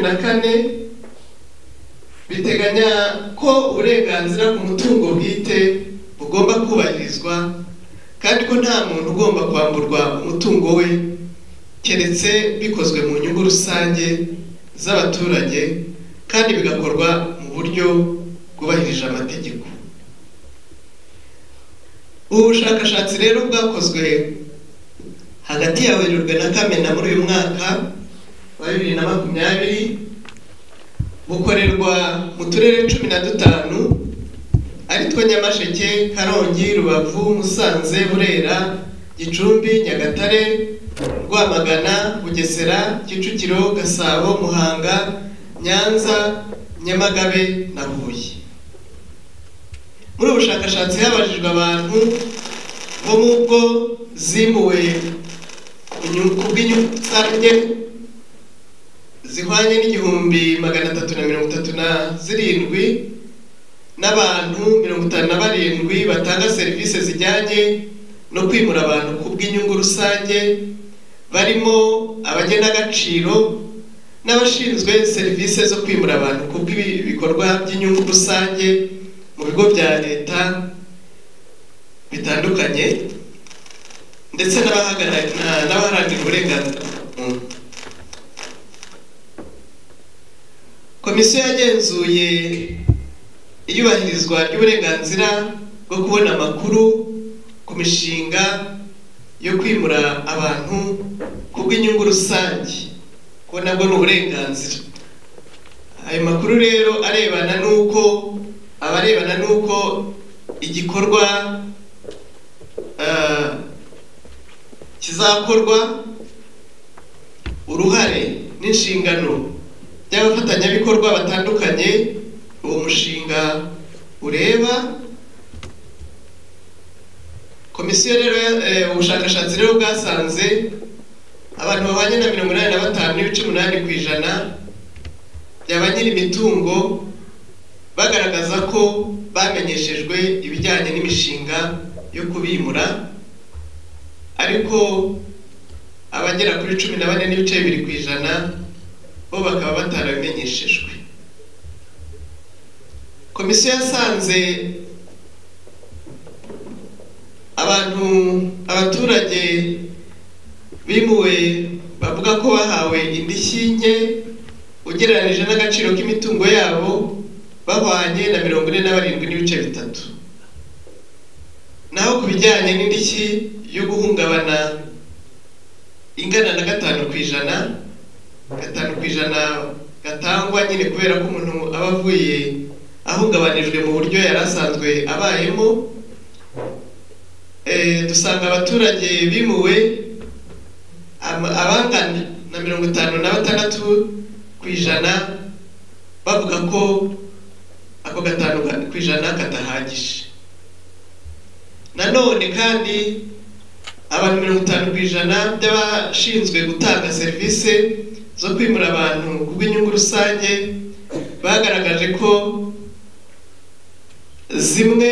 na kane biteganya ko uburenganzira ku mutungo bwite bugomba kubahirizwa kandi ko nta muntu ugomba kwamburwa umutungo we keretse bikozwe mu nyungu rusange z'abaturage kandi bigakorwa mu buryo bwubahirije amategeko ubu bushakashatsi rero bwakozwe hagati ya werurwe na kamena muri uyu mwaka wa bibiri na makumyabiri bukorerwa mu turere cumi na dutanu ari two nyamasheke karongi rubavu musanze burera gicumbi nyagatare rwamagana bugesera kicukiro gasabo muhanga nyanza nyamagabe na huye muri ubu bushakashatsi habajijwe abantu bo mu bwo zimuwe ku bw'inyungu rusange zihwanye n'igihumbi magana atatu na mirongo itatu na zirindwi n'abantu mirongo itanu na barindwi batanga serivisi zijyanye no kwimura abantu ku bw'inyungu rusange barimo abagenagaciro n'abashinzwe serivisi zo kwimura abantu ku bw'ibikorwa by'inyungu rusange mu bigo bya leta bitandukanye ndetse n'abaharanira uburenganzira muntu komisiyo yagenzuye iyubahirizwa ry'uburenganzira bwo kubona amakuru ku mishinga yo kwimura abantu ku bw'inyungu rusange kuko nabwo ni uburenganzira ayo makuru rero arebana n'uko abarebana n'uko igikorwa kizakorwa uruhare n'inshingano by'abafatanyabikorwa batandukanye uwo mushinga ureba komisiyo rero ubushakashatsi rero bwasanze abantu bahwanye na mirongo inani na batanu n'ibice umunani ku ijana byaba nyiri imitungo bagaragaza ko bamenyeshejwe ibijyanye n'imishinga yo kubimura ariko abagera kuri cumi na bane n'ibice bibiri ku ijana bo bakaba batarabimenyeshejwe komisiyo yasanze abantu abaturage bimuwe bavuga ko bahawe indishyi nke ugereranyije n'agaciro k'imitungo yabo bahwanye na mirongo ine na barindwi n'ibice bitatu naho ku bijyanye n'indishyi yo guhungabana ingana na gatanu ku ijana gatanu ku ijana gatangwa nyine kubera ko umuntu aba avuye ahungabanijwe mu buryo yari asanzwe abayemo dusanga abaturage bimuwe abangana na mirongo itanu na batandatu ku ijana bavuga ko ako gatanu ku ijana kadahagije nanone kandi abantu mirongo itanu ku ijana by'abashinzwe gutanga serivisi zo kwimura abantu ku bw'inyungu rusange bagaragaje ko zimwe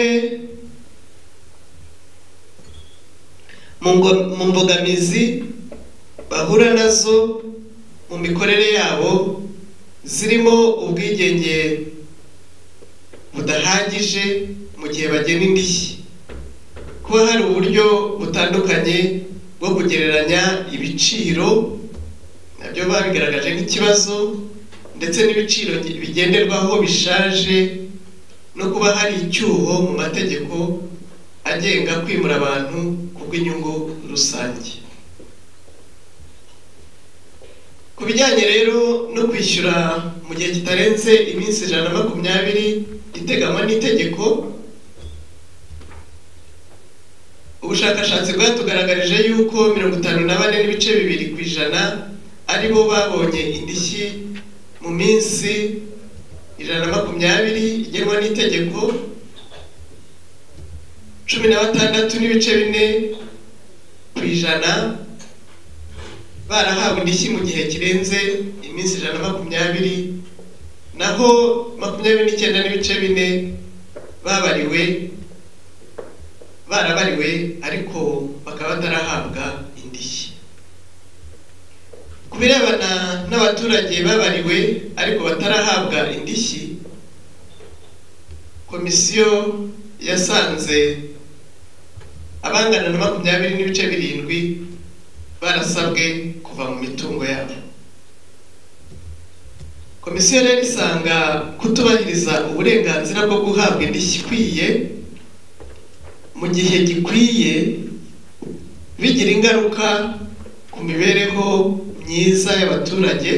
mu mbogamizi bahura nazo mu mikorere yabo zirimo ubwigenge budahagije mu gihe bagena indishyi kuba hari uburyo butandukanye bwo kugereranya ibiciro nabyo baba bigaragaje nk'ikibazo ndetse n'ibiciro bigenderwaho bishaje no kuba hari icyuho mu mategeko agenga kwimura abantu ku bw'inyungu rusange ku bijyanye rero no kwishyura mu gihe kitarenze iminsi ijana na makumyabiri iteganywa n'itegeko ubushakashatsi bwatugaragarije yuko mirongo itanu na bane n'ibice bibiri ku ijana aribo babonye indishyi mu minsi ijana na makumyabiri igenwa n'itegeko cumi na batandatu n'ibice bine ku ijana barahawe indishyi mu gihe kirenze iminsi ijana na makumyabiri naho makumyabiri n'icyenda n'ibice bine babariwe barabariwe ariko bakaba batarahabwa indishyi ku birebana n'abaturage babariwe ariko batarahabwa indishyi komisiyo yasanze abangana na makumyabiri n'ibice birindwi barasabwe kuva mu mitungo yabo komisiyo rero isanga kutubahiriza uburenganzira bwo guhabwa indishyi ikwiye mu gihe gikwiye bigira ingaruka ku mibereho myiza y'abaturage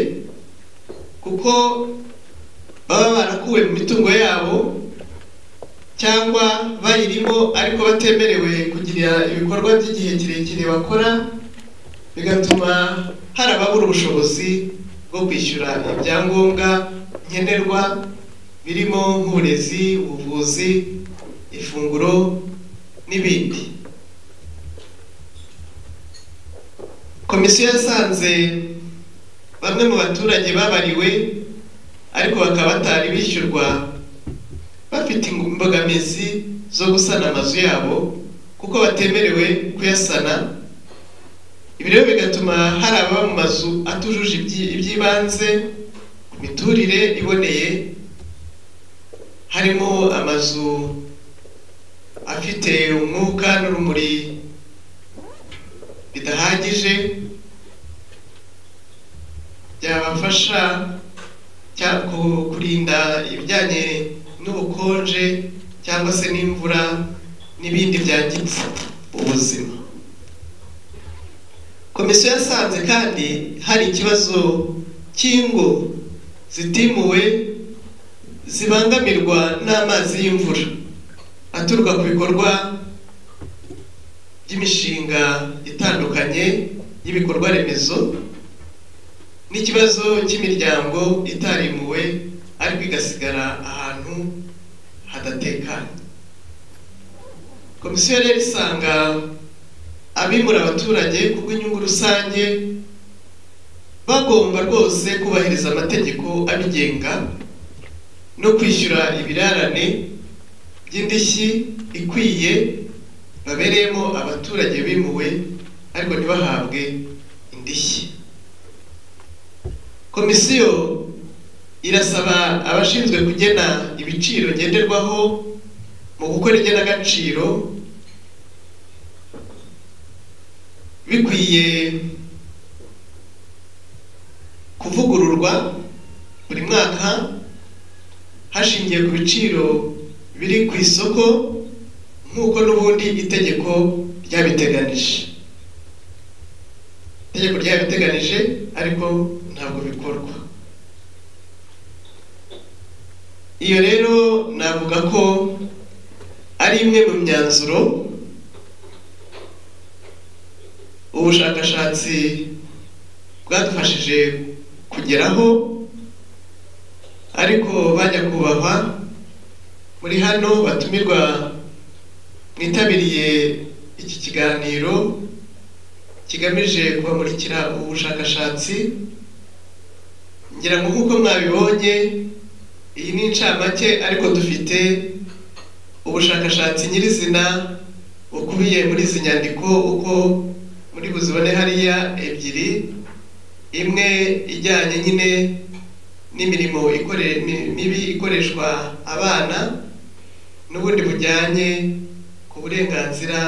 kuko baba barakuwe mu mitungo yabo cyangwa bayirimo ariko batemerewe kugira ibikorwa by'igihe kirekire bakora bigatuma hari ababura ubushobozi bwo kwishyura ibyangombwa nkenerwa birimo nk'uburezi ubuvuzi ifunguro n'ibindi komisiyo yasanze bamwe mu baturage babariwe ariko bakaba batari bishyurwa bafite imbogamizi zo gusana amazu yabo kuko batemerewe kuyasana ibi rero bigatuma hari ababa mu mazu atujuje iby'ibanze ku miturire iboneye harimo amazu afite umwuka n'urumuri bidahagije byabafasha kurinda ibijyanye n'ubukonje cyangwa se n'imvura n'ibindi byangiza ubuzima komisiyo yasanze kandi hari ikibazo cy'ingo zitimuwe zibangamirwa n'amazi y'imvura aturuka ku bikorwa by'imishinga itandukanye y'ibikorwa remezo n'ikibazo cy'imiryango itarimuwe ariko igasigara ahantu hadatekanye komisiyo rero isanga abimura abaturage kuko inyungu rusange bagomba rwose kubahiriza amategeko abigenga no kwishyura ibirarane by'indishyi ikwiye babereyemo abaturage bimuwe ariko ntibahabwe indishyi komisiyo irasaba abashinzwe kugena ibiciro ngenderwaho mu gukora igenagaciro bikwiye kuvugururwa buri mwaka hashingiye ku biciro biri ku isoko nk'uko n'ubundi itegeko ryabiteganije itegeko ryabiteganije ariko ntabwo bikorwa iyo rero navuga ko ari imwe mu myanzuro ubushakashatsi bwadufashije kugeraho ariko bajya kubahwa muri hano batumirwa mwitabiriye iki kiganiro kigamije kubamurikira ubushakashatsi ngira ngo nk'uko mwabibonye iyi ni incamake ariko dufite ubushakashatsi nyirizina bukubiye muri izi nyandiko uko muri buzibone hariya ebyiri imwe ijyanye nyine n'imirimo mibi ikoreshwa abana n'ubundi bujyanye ku burenganzira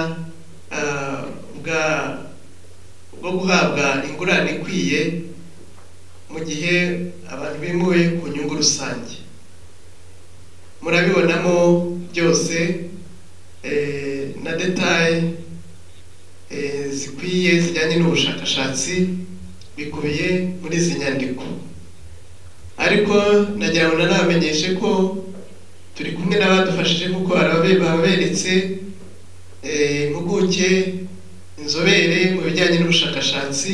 bwo guhabwa ingurane ikwiye mu gihe abantu bimuwe ku nyungu rusange murabibonamo byose na detaye zikwiye zijyanye n'ubushakashatsi bikubiye muri izi nyandiko ariko nagira ngo nanabamenyeshe ko turi kumwe n'abadufashije kuko baberetse impuguke inzobere mu bijyanye n'ubushakashatsi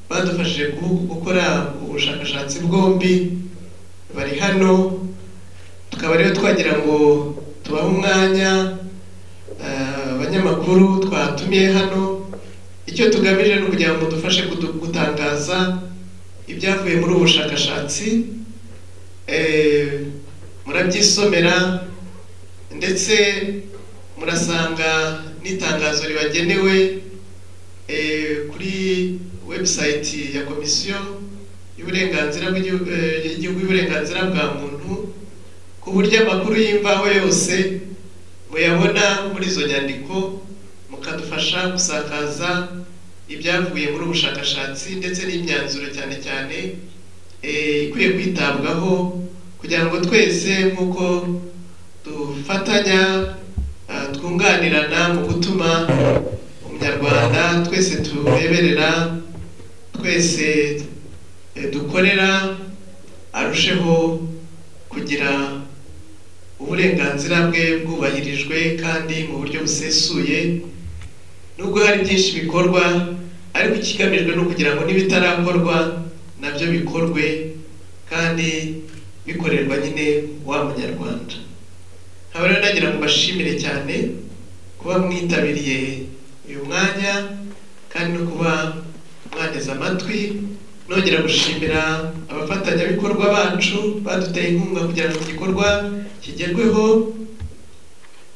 badufashije gukora ubushakashatsi bwombi bari hano tukaba rero twagira ngo tubahe umwanya abanyamakuru twatumiye hano icyo tugamije ni ukugira ngo dufashe gutangaza ibyavuye muri ubu bushakashatsi murabyisomera ndetse murasanga n'itangazo ribagenewe kuri webusayiti ya komisiyo y'uburenganzira bw'Igihugu- eh, y'igihugu y'uburenganzira bwa muntu ku buryo amakuru y'imvaho yose muyabona muri izo nyandiko mukadufasha gusakaza ibyavuye muri ubu bushakashatsi ndetse n'imyanzuro cyane cyane eh, ikwiye kwitabwaho kugira ngo twese nk'uko dufatanya ah, twunganirana mu gutuma umunyarwanda twese tureberera twese eh, dukorera arusheho kugira uburenganzira bwe bwubahirijwe kandi mu buryo busesuye nubwo hari byinshi bikorwa ariko ikigamijwe ni ukugira ngo n'ibitarakorwa nabyo bikorwe kandi bikorerwa nyine wa munyarwanda nkaba rero nagira ngo mbashimire cyane kuba mwitabiriye uyu mwanya kandi no kuba mwateze amatwi nongera gushimira abafatanyabikorwa bacu baduteye inkunga kugira ngo igikorwa kigerweho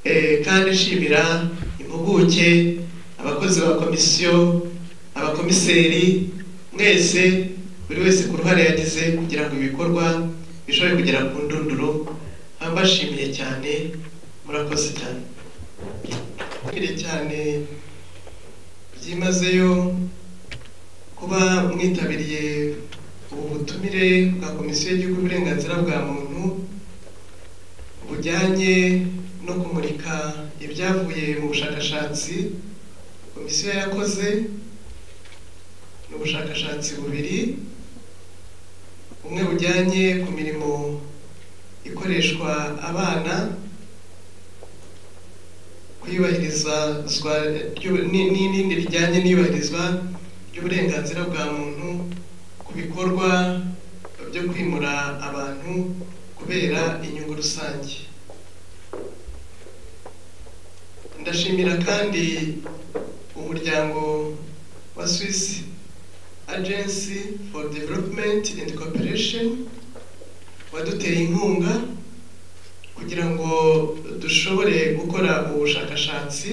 Eh, kandi nshimira impuguke abakozi ba komisiyo abakomiseri mwese buri wese ku ruhare yagize kugira ngo ibikorwa bishobore kugera ku ndunduro nkaba mbashimiye cyane murakoze cyane mbashimiye cyane byimazeyo kuba mwitabiriye ubu butumire bwa komisiyo y'igihugu y'uburenganzira bwa muntu bujyanye no kumurika ibyavuye mu bushakashatsi komisiyo yakoze ni ubushakashatsi bubiri bumwe bujyanye ku mirimo ikoreshwa abana kuyubahirizwa ry'u- ni- ni- n'irindi rijyanye n'iyubahirizwa ry'uburenganzira bwa muntu ku bikorwa byo kwimura abantu kubera inyungu rusange ndashimira kandi umuryango wa Swiss Agency for Development and Cooperation waduteye inkunga kugira ngo dushobore gukora ubushakashatsi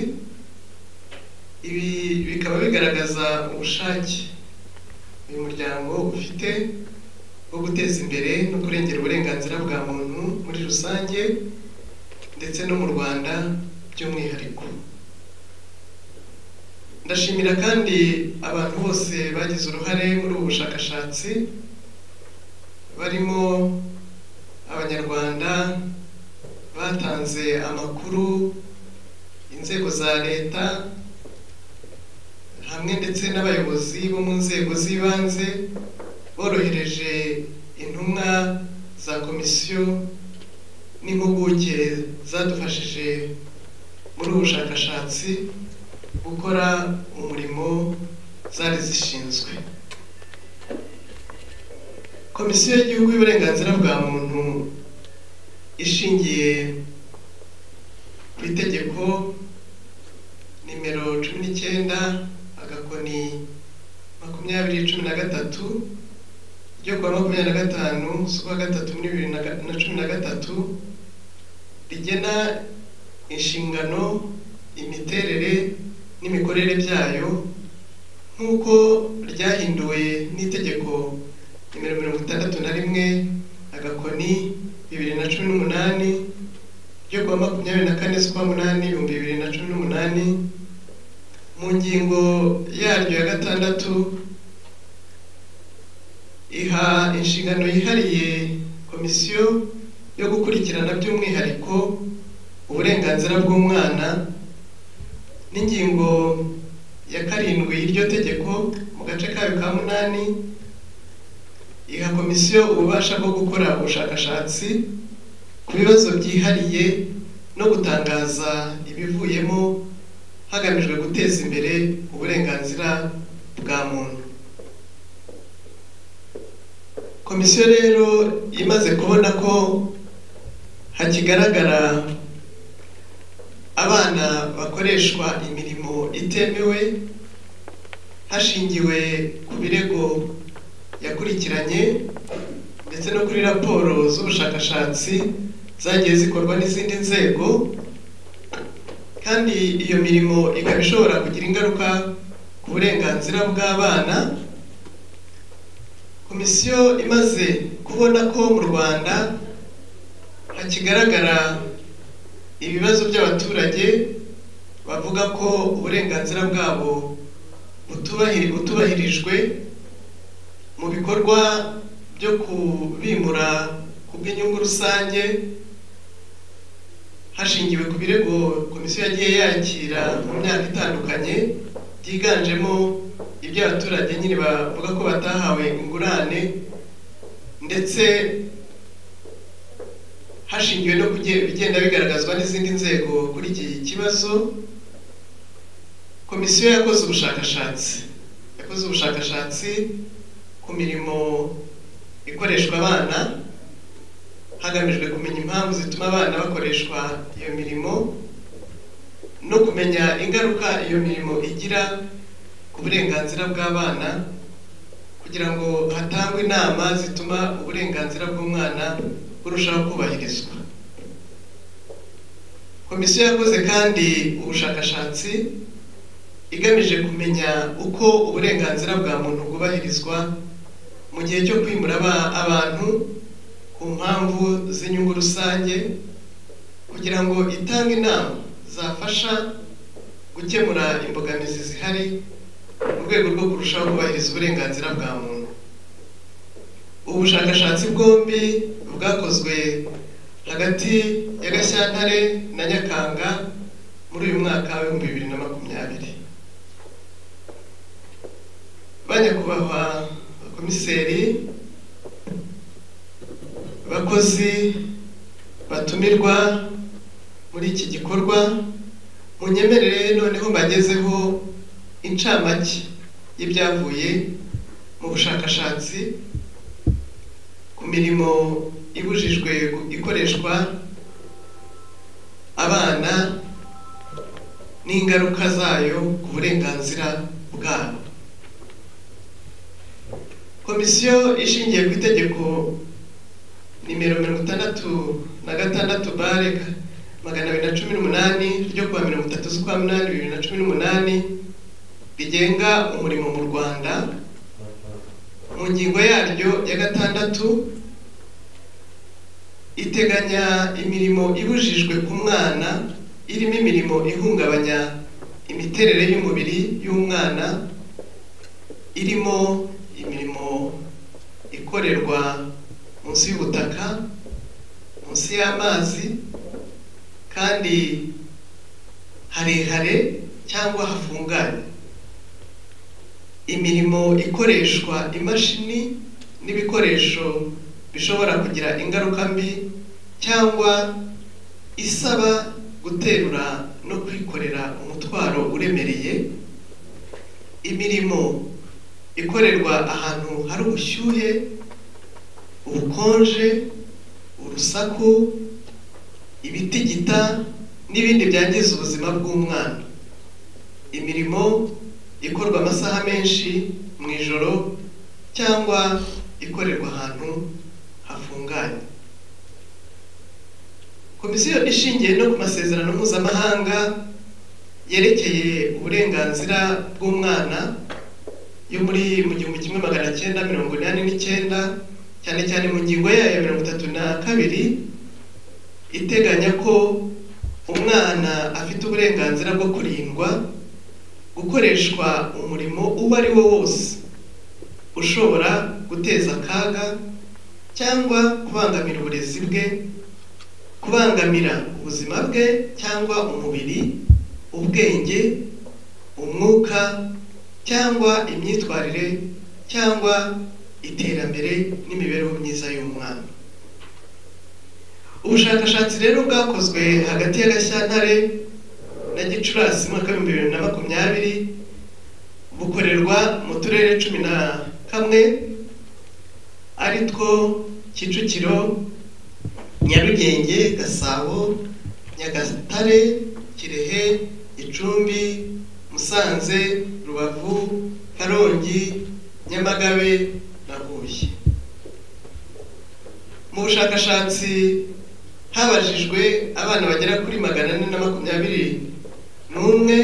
ibi bikaba bigaragaza ubushake uyu muryango ufite bwo guteza imbere no kurengera uburenganzira bwa muntu muri rusange ndetse no mu Rwanda by'umwihariko ndashimira kandi abantu bose bagize uruhare muri ubu bushakashatsi barimo abanyarwanda batanze amakuru inzego za leta hamwe ndetse n'abayobozi bo mu nzego z'ibanze borohereje intumwa za komisiyo n'impuguke zadufashije muri ubu bushakashatsi gukora umurimo zari zishinzwe komisiyo y'igihugu y'uburenganzira bwa muntu ishingiye ku itegeko nimero cumi n'icyenda agakoni makumyabiri cumi na gatatu ryo kuwa makumyabiri na gatanu z'ukwa gatatu muri bibiri na ga- na cumi na gatatu rigena inshingano imiterere n'imikorere byayo nk'uko ryahinduwe n'itegeko nimero mirongo itandatu na rimwe agakoni bibiri na cumi n'umunani ryo kuwa makumyabiri na kane z'ukwa munani ibihumbi bibiri na cumi n'umunani mu ngingo yaryo ya gatandatu iha inshingano yihariye komisiyo yo gukurikirana by'umwihariko uburenganzira bw'umwana n'ingingo ya karindwi y'iryo tegeko mu gace kayo ka munani iha komisiyo ububasha bwo gukora ubushakashatsi ku bibazo byihariye no gutangaza ibivuyemo hagamijwe guteza imbere uburenganzira bwa muntu komisiyo rero imaze kubona ko hakigaragara abana bakoreshwa imirimo itemewe hashingiwe ku birego yakurikiranye ndetse no kuri raporo z'ubushakashatsi zagiye zikorwa n'izindi nzego kandi iyo mirimo ikaba ishobora kugira ingaruka ku burenganzira bw'abana komisiyo imaze kubona ko mu rwanda hakigaragara ibibazo by'abaturage bavuga ko uburenganzira bwabo butubahiri- butubahirijwe mu bikorwa byo kubimura ku bw'inyungu rusange hashingiwe ku birego komisiyo yagiye yakira mu myaka itandukanye byiganjemo iby'abaturage nyine bavuga ko batahawe ingurane ndetse hashingiwe no ku bigenda bigaragazwa n'izindi nzego kuri iki kibazo komisiyo yakoze ubushakashatsi yakoze ubushakashatsi ku mirimo ikoreshwa abana hagamijwe kumenya impamvu zituma abana bakoreshwa iyo mirimo no kumenya ingaruka iyo mirimo igira ku burenganzira bw'abana kugira ngo hatangwe inama zituma uburenganzira bw'umwana burushaho kubahirizwa komisiyo yakoze kandi ubushakashatsi igamije kumenya uko uburenganzira bwa muntu bwubahirizwa mu gihe cyo kwimura aba- abantu ku mpamvu z'inyungu rusange kugira ngo itange inama zafasha gukemura imbogamizi zihari mu rwego rwo kurushaho kubahiriza uburenganzira bwa muntu ubu bushakashatsi bwombi bwakozwe hagati ya gashyantare na nyakanga muri uyu mwaka w'ibihumbi bibiri na makumyabiri banyakubahwa komiseri abakozi batumirwa muri iki gikorwa munyemerere noneho mbagezeho incamake y'ibyavuye mu bushakashatsi ku mirimo ibujijwe gu- ikoreshwa abana n'ingaruka zayo ku burenganzira bwabo komisiyo ishingiye ku itegeko nimero mirongo itandatu na gatandatu bare magana abiri na cumi n'umunani ryo kuwa mirongo itatu z'ukwa munani bibiri na cumi n'umunani rigenga umurimo mu rwanda mu ngingo yaryo ya gatandatu iteganya imirimo ibujijwe ku mwana irimo imirimo ihungabanya imiterere y'umubiri y'umwana irimo imirimo ikorerwa munsi y'ubutaka munsi y'amazi kandi harehare cyangwa hafunganye imirimo ikoreshwa imashini n'ibikoresho bishobora kugira ingaruka mbi cyangwa isaba guterura no kwikorera umutwaro uremereye imirimo ikorerwa ahantu hari ubushyuhe ubukonje urusaku ibitigita n'ibindi byangiza ubuzima bw'umwana imirimo ikorwa amasaha menshi mu ijoro cyangwa ikorerwa ahantu hafunganye komisiyo ishingiye no ku masezerano mpuzamahanga yerekeye uburenganzira bw'umwana yo muri mu gihumbi kimwe magana cyenda mirongo inani n'icyenda cyane cyane mu ngingo yayo ya mirongo itatu na kabiri iteganya ko umwana afite uburenganzira bwo kurindwa gukoreshwa umurimo uwo ari wo wose ushobora guteza akaga cyangwa kubangamira uburezi bwe kubangamira ubuzima bwe cyangwa umubiri ubwenge umwuka cyangwa imyitwarire cyangwa iterambere n'imibereho myiza y'umwana ubushakashatsi rero bwakozwe hagati ya gashyantare na gicurasi mu mwaka w'ibihumbi bibiri na makumyabiri bukorerwa mu turere cumi na kamwe ari two kicukiro nyarugenge gasabo nyagatare kirehe gicumbi musanze rubavu karongi nyamagabe na huye mu bushakashatsi habajijwe abana bagera kuri magana ane na makumyabiri n'umwe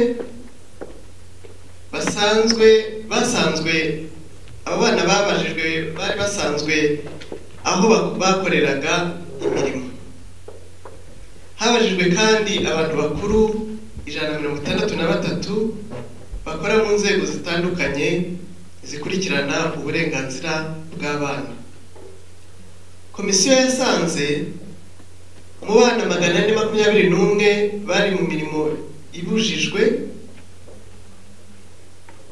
basanzwe basanzwe aba bana babajijwe bari basanzwe aho bak- bakoreraga imirimo habajijwe kandi abantu bakuru ijana na mirongo itandatu na batatu bakora mu nzego zitandukanye zikurikirana uburenganzira bw'abana komisiyo yasanze mu bana magana ane makumyabiri n'umwe bari mu mirimo ibujijwe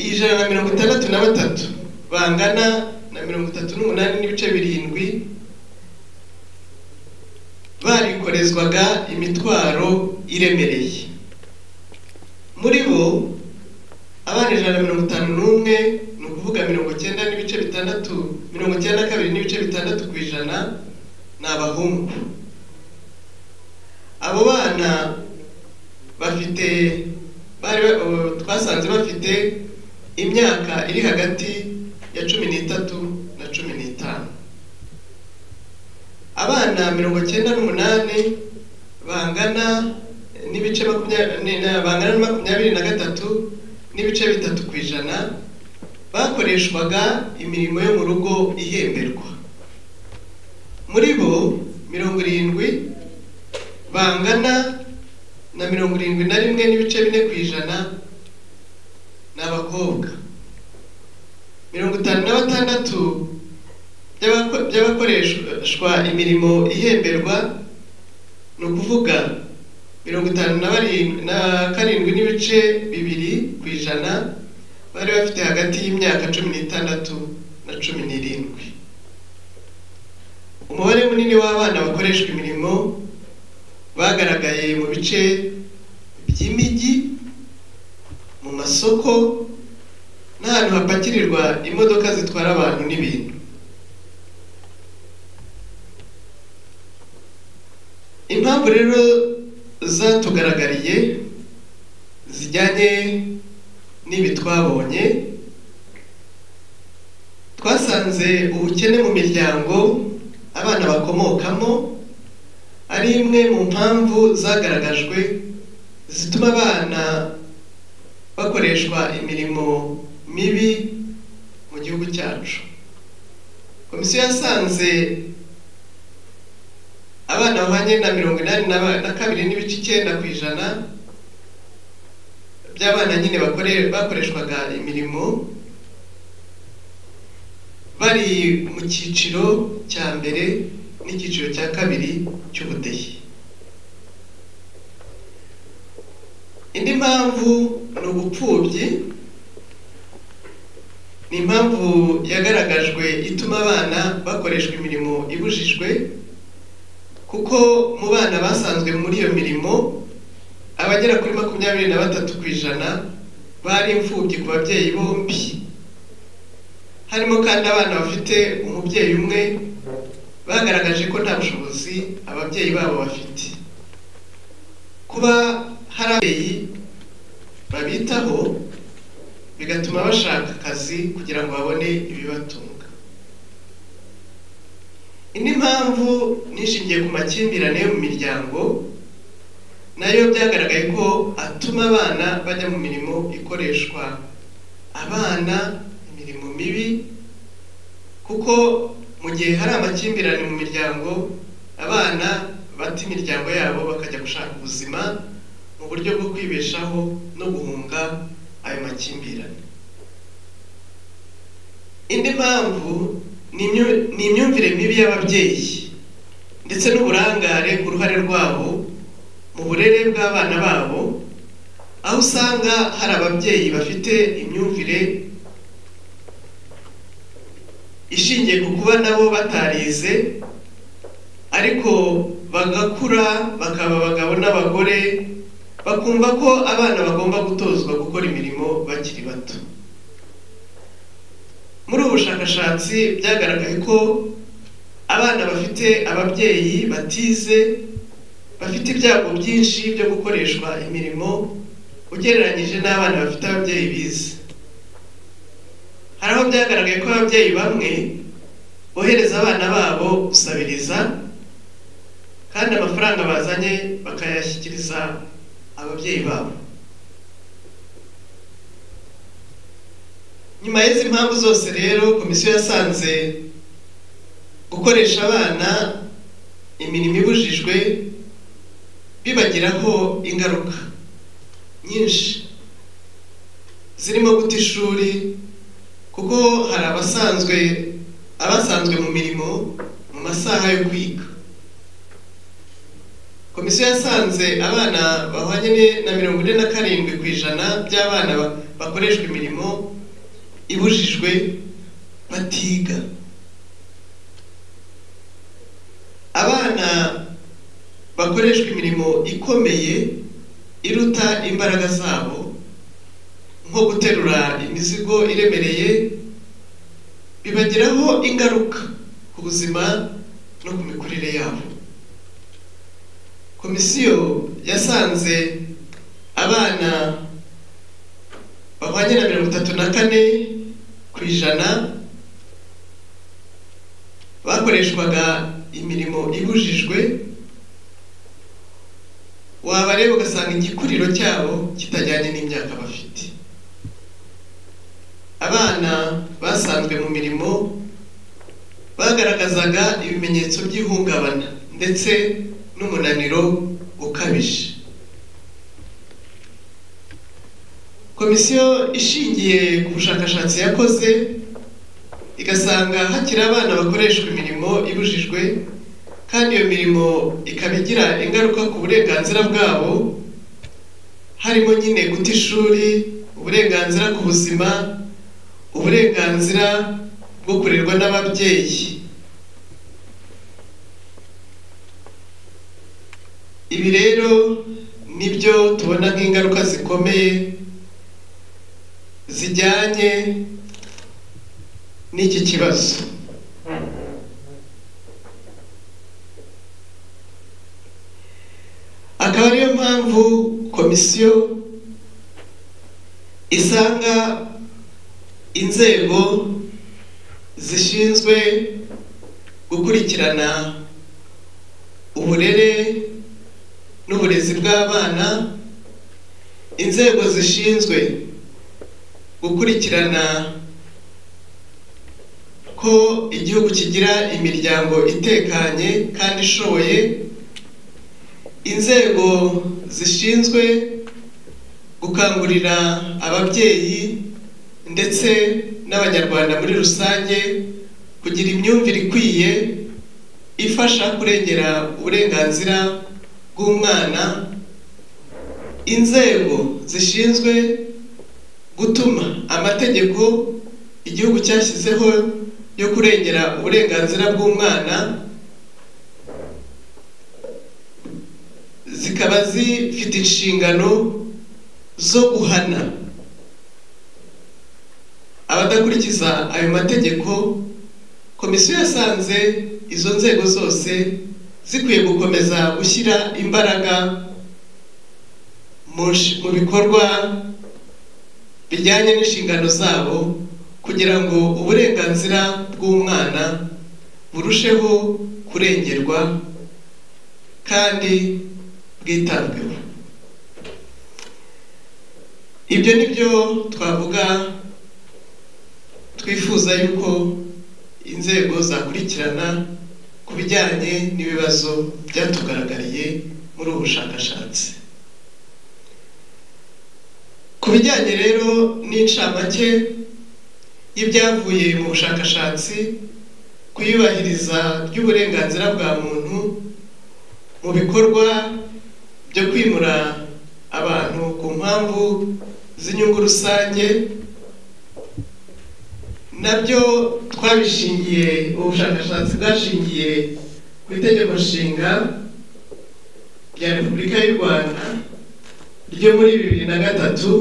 ijana na mirongo itandatu na batatu bangana na mirongo itatu n'umunani n'ibice birindwi barikorezwaga imitwaro iremereye muri bo abana ijana na mirongo itanu n'umwe ni ukuvuga mirongo icyenda n'ibice bitandatu mirongo icyenda na kabiri n'ibice bitandatu ku ijana ni abahungu abo bana bafite bari ba- ubu twasanze bafite imyaka iri hagati ya cumi n'itatu na cumi n'itanu abana mirongo cyenda n'umunani bangana n'ibice makumyabiri ni- na- bangana na makumyabiri na gatatu n'ibice bitatu ku ijana bakoreshwaga imirimo yo mu rugo ihemberwa muri bo mirongo irindwi bangana na mirongo irindwi na rimwe n'ibice bine ku ijana ni abakobwa mirongo itanu na batandatu by'abako- by'abakoreshwa imirimo ihemberwa ni ukuvuga mirongo itanu na barindwi na karindwi n'ibice bibiri ku ijana bari bafite hagati y'imyaka cumi n'itandatu na cumi n'irindwi umubare munini w'abana bakoreshwa imirimo bagaragaye mu bice by'imijyi mu masoko n'ahantu hapakirirwa imodoka zitwara abantu n'ibintu impamvu rero zatugaragariye zijyanye n'ibi twabonye twasanze ubukene mu miryango abana bakomokamo ari imwe mu mpamvu zagaragajwe zituma abana bakoreshwa imirimo mibi mu gihugu cyacu komisiyo yasanze abana bahanye na mirongo inani na ba- na kabiri n'ibice icyenda ku ijana by'abana nyine bakore- bakoreshwaga imirimo bari mu cyiciro cya mbere n'icyiciro cya kabiri cy'ubudehe indi mpamvu ni ubupfubyi ni impamvu yagaragajwe ituma abana bakoreshwa imirimo ibujijwe kuko mu bana basanzwe muri iyo mirimo abagera kuri makumyabiri na batatu ku ijana bari imfubyi ku babyeyi bombi harimo kandi abana bafite umubyeyi umwe bagaragaje ko nta bushobozi ababyeyi babo bafite kuba hari ababyeyi babitaho bigatuma bashaka akazi kugira ngo babone ibibatunga indi mpamvu nishingiye ku makimbirane yo mu miryango nayo byagaragaye ko atuma abana bajya mu mirimo ikoreshwa abana imirimo mibi kuko mu gihe hari amakimbirane mu miryango abana bata imiryango yabo bakajya gushaka ubuzima mu buryo bwo kwibeshaho no guhunga ayo makimbirane indi mpamvu ni imyu- ni imyumvire mibi y'ababyeyi ndetse n'uburangare ku ruhare rwabo mu burere bw'abana babo aho usanga hari ababyeyi bafite imyumvire ishingiye ku kuba nabo batarize ariko bagakura bakaba abagabo n'abagore bakumva ko abana bagomba gutozwa gukora imirimo bakiri bato muri ubu bushakashatsi byagaragaye ko abana bafite ababyeyi batize bafite ibyago byinshi byo gukoreshwa imirimo ugereranyije n'abana bafite ababyeyi bize hari aho byagaragaye ko ababyeyi bamwe bohereza abana babo gusabiriza kandi amafaranga bazanye bakayashyikiriza ababyeyi babo nyuma y'izi mpamvu zose rero komisiyo yasanze gukoresha abana imirimo ibujijwe bibagiraho ingaruka nyinshi zirimo guta ishuri kuko hari abasanzwe abasanzwe mu mirimo mu masaha yo kwiga komisiyo yasanze abana bahwanye ni- na mirongo ine na karindwi ku ijana by'abana ba- bakoreshwa imirimo ibujijwe batiga abana bakoreshwa imirimo ikomeye iruta imbaraga zabo nko guterura imizigo iremereye bibagiraho ingaruka ku buzima no ku mikurire yabo komisiyo yasanze abana bahwanye na mirongo itatu na kane ku ijana bakoreshwaga imirimo ibujijwe waba rero ugasanga igikuriro cyabo kitajyanye n'imyaka bafite abana basanzwe mu mirimo bagaragazaga ibimenyetso by'ihungabana ndetse n'umunaniro ukabije komisiyo ishingiye ku bushakashatsi yakoze igasanga hakiri abana bakoreshwa imirimo ibujijwe kandi iyo mirimo ikaba igira ingaruka ku burenganzira bwabo harimo nyine guta ishuri uburenganzira ku buzima uburenganzira bwo kurerwa n'ababyeyi ibi rero nibyo tubona nk'ingaruka zikomeye zijyanye n'iki kibazo akaba ariyo mpamvu komisiyo isanga inzego zishinzwe gukurikirana uburere n'uburezi bw'abana inzego zishinzwe gukurikirana ko igihugu kigira imiryango itekanye kandi ishoboye inzego zishinzwe gukangurira ababyeyi ndetse n'abanyarwanda muri rusange kugira imyumvire ikwiye ifasha kurengera uburenganzira bw'umwana inzego zishinzwe gutuma amategeko igihugu cyashyizeho yo kurengera uburenganzira bw'umwana zikaba zifite inshingano zo guhana abadakurikiza ayo mategeko komisiyo yasanze izo nzego zose zikwiye gukomeza gushyira imbaraga mu nshi- mu bikorwa bijyanye n'inshingano zabo kugira ngo uburenganzira bw'umwana burusheho kurengerwa kandi bwitabweho ibyo ni byo twavuga twifuza yuko inzego zakurikirana ku bijyanye n'ibibazo byatugaragariye muri ubu bushakashatsi ku bijyanye rero n'incamake y'ibyavuye mu bushakashatsi ku iyubahiriza ry'uburenganzira bwa muntu mu bikorwa byo kwimura abantu ku mpamvu z'inyungu rusange nabyo twabishingiye ubushakashatsi bwashingiye ku itegeko nshinga rya repubulika y'u rwanda ryo muri bibiri na gatatu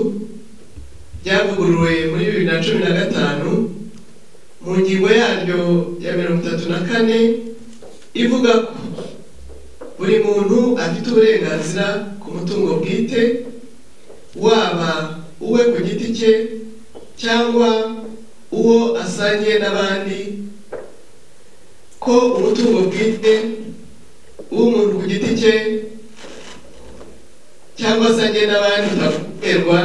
ryavuguruwe muri bibiri na cumi na gatanu mu ngingo yaryo ya mirongo itatu na kane ivuga ko buri muntu afite uburenganzira ku mutungo bwite waba uwe ku giti cye cyangwa uwo asangiye n'abandi ko umutungo bwite w'umuntu ku giti cye cyangwa se agiye n'abandi utaterwa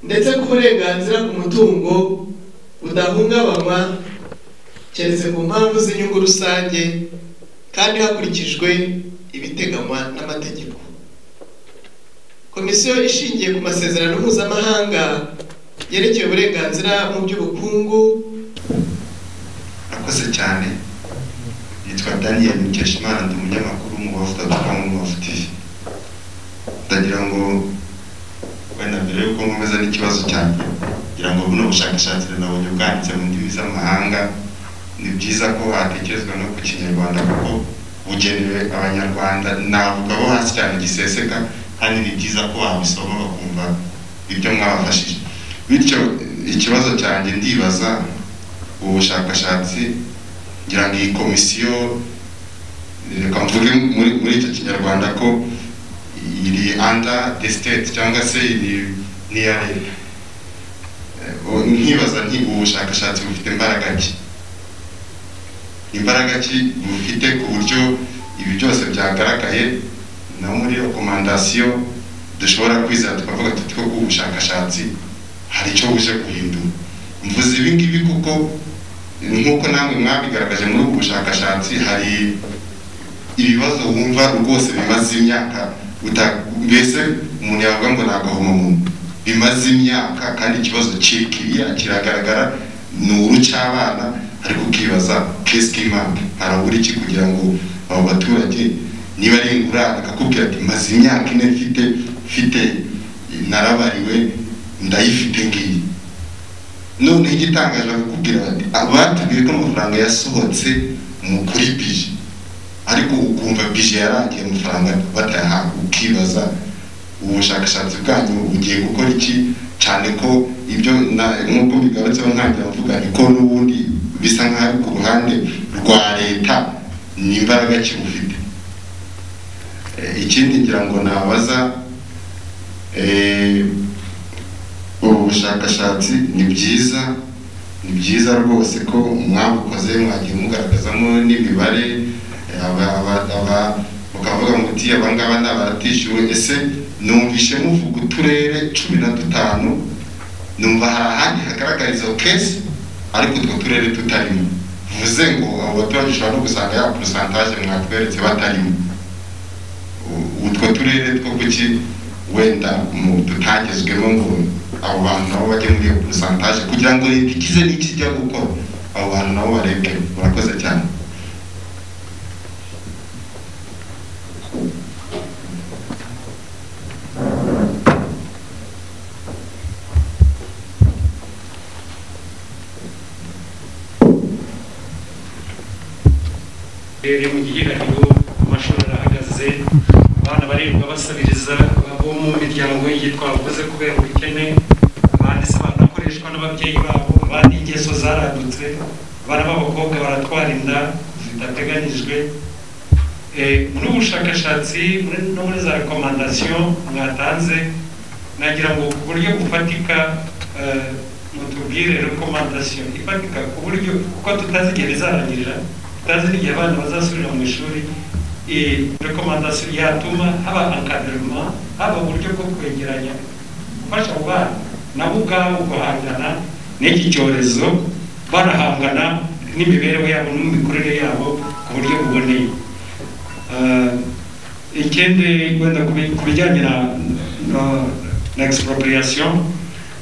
ndetse ko uburenganzira ku mutungo budahungabanywa keretse ku mpamvu z'inyungu rusange kandi hakurikijwe ibiteganywa n'amategeko komisiyo ishingiye ku masezerano mpuzamahanga yerekeye uburenganzira mu by'ubukungu akoze cyane yitwa daniel mukeshimana ndi umunyamakuru mu bavuga mu bavu tv ndagira ngo wenda mbere yuko nkomeza n'ikibazo cyanjye ngira ngo buno bushakashatsi nabonye bwanditse mu ndimi z'amahanga ni byiza ko hatekerezwa no ku kinyarwanda kuko bugenewe abanyarwanda navuga bo hasi cyane giseseka kandi ni byiza ko wabisoma bakumva ibyo mwabafashije bityo ikibazo cyanjye ndibaza ubu bushakashatsi ngira ngo iyi komisiyo reka mvuge muri muri icyo kinyarwanda ko iri under the state cyangwa se iri ni iya leta Eh, nkibaza nti ubu bushakashatsi bufite imbaraga ki imbaraga ki bufite ku buryo ibi byose byagaragaye na muri rekomandasiyo dushobora kwizera tukavuga tuti ko ubushakashatsi hari icyo buje guhindura mvuze ibi ngibi kuko nk'uko namwe mwabigaragaje muri ubu bushakashatsi hari ibibazo wumva rwose bimaze imyaka uta- mbese umuntu yavuga ngo ntabwo homomuntu bimaze imyaka kandi ikibazo kiri kiriya kiragaragara ni uru cy'abana ariko ukibaza kesike impamvu harabura iki kugira ngo abo baturage niba ari ingurane akakubwira ati maze imyaka ine mfite mfite narabariwe ndayifite ngiyi none igitangaje bakubwira bati abatubwiye ko amafaranga yasohotse mu kuri bije ariko ukumva bije yarangiye amafaranga batayahabwa ukibaza ubu bushakashatsi bwanyu bugiye gukora iki cyane ko ibyo na- nk'uko bigarutseho ntangira mvuga ni ko n'ubundi bisa nk'aho ku ruhande rwa leta ni imbaraga ki bufite Eh, ikindi ngira ngo nabaza eh, ubu bushakashatsi ni byiza ni byiza rwose ko mwabukoze mwagiye mugaragazamo n'imibare eh, aba- aba- aba- mukavuga muti abangaba ni abatishyuwe ese numvishe muvuga uturere cumi na dutanu numva hari ahandi hagaragara izo kesi ariko utwo turere tutarimo vuze ngo abo baturage ushobora no gusanga ya porosantaje mwatweretse batarimo U- utwo turere two kuki wenda mu tutagezwemo ngo abo bantu nabo bajye muri iyo porosantaje kugira ngo leta ikize n'ikijya gukora abo bantu nabo barebwe murakoze cyane rero mu gihiraniro amashuri arahagaze abana barerwa basabiriza abo mu miryango yitwa bavuze kubera ubukene abandi se banakoreshwa n'ababyeyi babo abandi ingeso zaradutse abana b'abakobwa baratwara inda zidateganyijwe Eh, muri ubu bushakashatsi muri- no muri za rekomandasiyo mwatanze nagira ngo ku buryo bufatika eh, mutubwire rekomandasiyo ifatika ku buryo kuko tutazigera izarangirira tutazi n'igihe abana bazasubira mu ishuri eh, rekomandasiyo yatuma haba akadiruma haba uburyo bwo kwegeranya gufasha abo bana nabo ubwabo guhangana n'iki cyorezo barahangana n'imibereho yabo n'imikurire yabo ku buryo buboneye Eh, ikindi wenda ku bi- ku bijyanye na na- na expropriation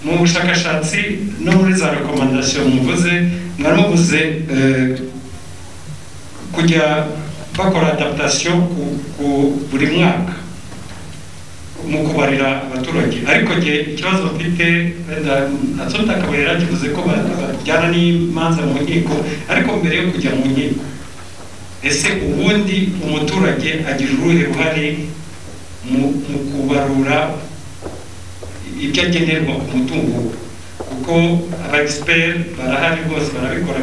mu bushakashatsi no muri za rekomandasiyo muvuze mwari muvuze eh, kujya bakora adaptation ku- ku buri mwaka mu kubarira abaturage ariko nge ikibazo mfite wenda natsota akaba yarakivuze ko ba- bajyana n'imanza mu nkiko ariko mbere yo kujya mu nkiko ese ubundi umuturage agira uruhe ruhare mu mu kubarura ibyo agenerwa ku mutungo we? kuko aba egisiperi barahari rwose barabikora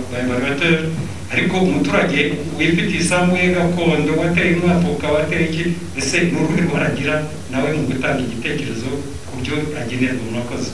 bayibagateri ariko umuturage wifitiye isambu ye gakondo wateye umwapuka wateye iki ese ni uruhe ruhare agira nawe mu gutanga igitekerezo ku byo agenerwa murakoze